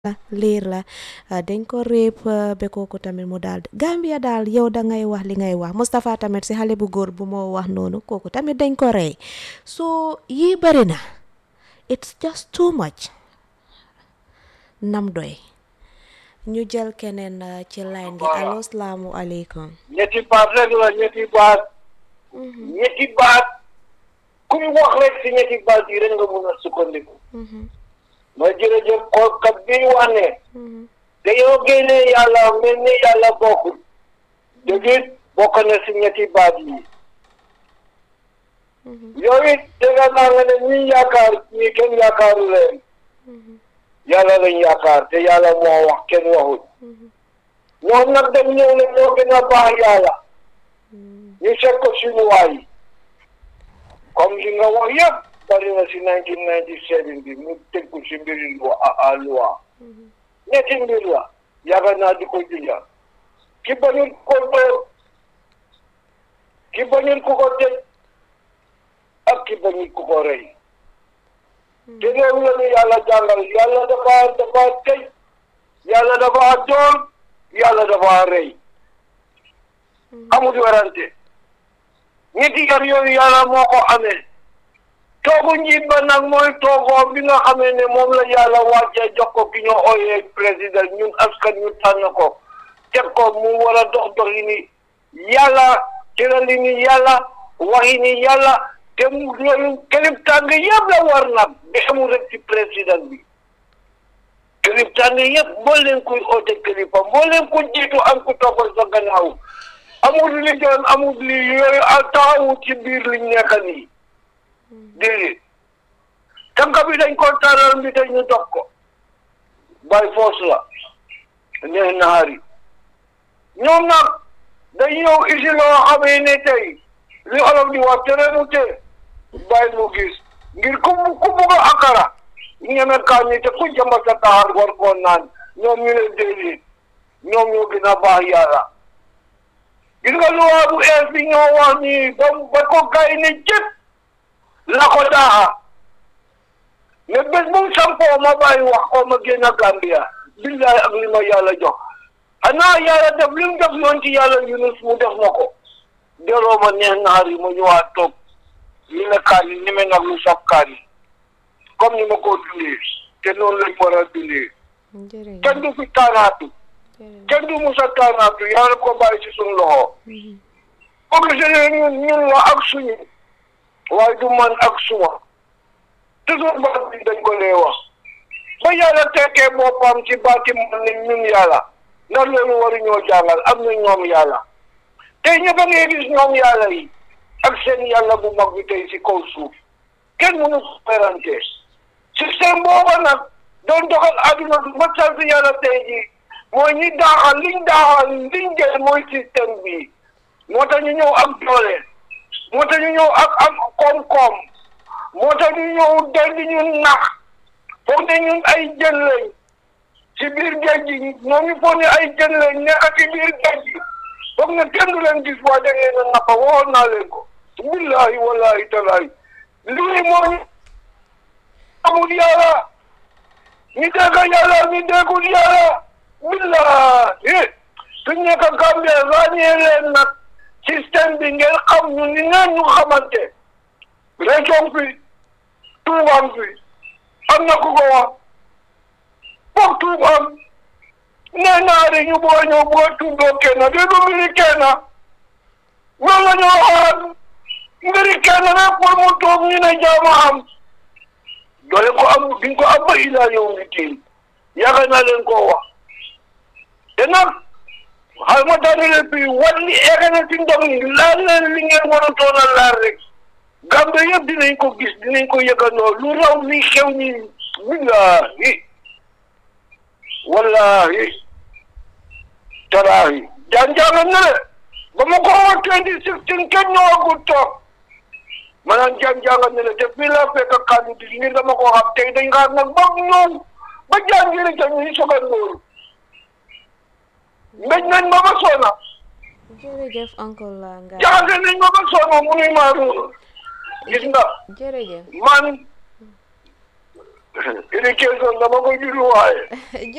la liir la dañ ko réep ba kooku tamit mu daal Gambia daal yow da ngay wax li ngay wax Moustapha tamit si xale bu góor bu moo wax noonu kooku tamit dañ ko rey so yii bëri na it's just too much nam doy ñu jël keneen ci line gi allo salaamu aleykum ñetti baat rek la ñetti baat ñetti baat ku ñu wax rek si ñetti baat yi rek nga mun a sukkandiku ma jërëjëf xoolkat bi wax ne dañoo génne yàlla mel ni yàlla bokkul dëgg bokk na si ñetti baat yi yow it dégg naa nga ne ñi yaakaar ñi kenn yaakaaru leen yàlla lañ yaakaar te yàlla moo wax kenn waxul ñoom nag dañ ñëw ne ñoo gën a baax yàlla ñu seet ko suñu waay comme li nga wax yëpp bari na si nineteen ninety seven bi mu tëggu si mbiri lu a loi ñetti mbir la yaakaar naa di ko junja ki bañul ko dóor ki bañul ku ko tëj ak ki bañul ku ko rey te loolu la ñu yàlla jàngal yàlla dafa dafa tëj yàlla dafa dóor yàlla dafa rey amul werante ñetti yar yooyu yàlla moo ko amee toogu njiit ba nag mooy toogoo bi nga xamee ne moom la yàlla wàccee jox ko ki ñoo ooyee président ñun askan ñu tànn ko teg ko mu war a dox doxi ni yàlla tërali ni yàlla waxi ni yàlla te mu loolu kilif tàng yëpp la war nag bi amul rek ci président bi kilif tàng yëpp boo leen kuy oote kilifa boo leen ku jiitu am ku toppal sa gannaaw amul li doon amul li yooyu taxawu ci biir liñ nekk nii déedéet tànk bi dañ ko taaral mbi te ñu dox ko by force la neex naxari ñoom nag dañ ñëw isi loo xamee ne tey li olof di wax tereenu te bàyyi mu gis ngir ku ku bugg a akara ñeme kaa ñi te ku jamba sa taxar war koo naan ñoom ñu ne déedéet ñoom ñoo gën a baax yàlla gis nga luwaa bu ees bi ñoo wax nii ba ba ko gay ne jëpp la ko daaxa mais bés bu sampoo ma bàyyi wax ko ma génn Gambia billahi ak li ma yàlla jox xanaa yàlla def li mu def yoon ci yàlla Yunus mu def ma ko delloo ma neex naar yi ma ñëwaat toog li ne kaani ni me nag lu saf kaani comme ni ma ko dundee te noonu lañ war a dundee kenn du fi taanaatu kenn du musa taanaatu yàlla ko bàyyi ci suñu loxo ko gisee ñun ñun la ak suñu waaye du man ak suma toujours baat bi dañ ko lee wax ba yàlla tekkee boppam ci baati man ne ñun yàlla ndax loolu waruñoo jàngal am na ñoom yàlla tey ñëpp a ngi gis ñoom yàlla yi ak seen yàlla bu mag bi tey ci kaw suuf kenn mënu ko perante système booba nag doon doxal àdduna bi ba sant yàlla tey ji mooy ñi daaxal liñ daaxal liñ jël mooy système bi moo tax ñu ñëw ak doole moo tax ñu ñëw ak am koom-koom moo tax ñu ñëw dal di ñun nax foog ne ñun ay jën lañ ci biir géej gi ñoom ñu foog ne ay jën lañ nekk ci biir géej gi foog ne kenn du leen gis waa da ngeen a nappa waxoon naa leen ko billahi wallahi talahi lii moo amul yàlla ñu dégg yàlla ñu déggul yàlla billahi su nekk Gambie ràññee leen nag système bi ngeen xam ñu ni ngeen ñu xamante région fi tuubam fi am na ku ko wax foog tuub am nee naa de ñu boo ñëw boo tuuboo kenn de du mbiri kenn loolu la ñoo xaar mbiri kenn rek pour mu tuub ñu ne jaama am doole ko am duñ ko am ba ilaa yow mi tiin yaakaar naa leen koo wax te nag xay ma daanele fii wat li egg na ci ndox mi laal leen li ngeen war a toon a laal rek Gambe yëpp dinañ ko gis dinañ ko yëgandoo lu raw li xew ni billahi wallahi taraahi jaan-jaanga ne le ba ma ko wax twenty sixteen kenn ñëwagul toog maanaam jaan-jaanga ne le te fii laa fekk kàddu di ngir dama ko xam tey dañ xaar nag ba ñëw ba jaan jëri ca ñuy soog a nóoru mbéj nañ ma ba soona jërëjëf uncle la nga jaxase nañ ma ba soona mu nuy maa ruur gis nga jërëjëf man éducation dama ko juru waaye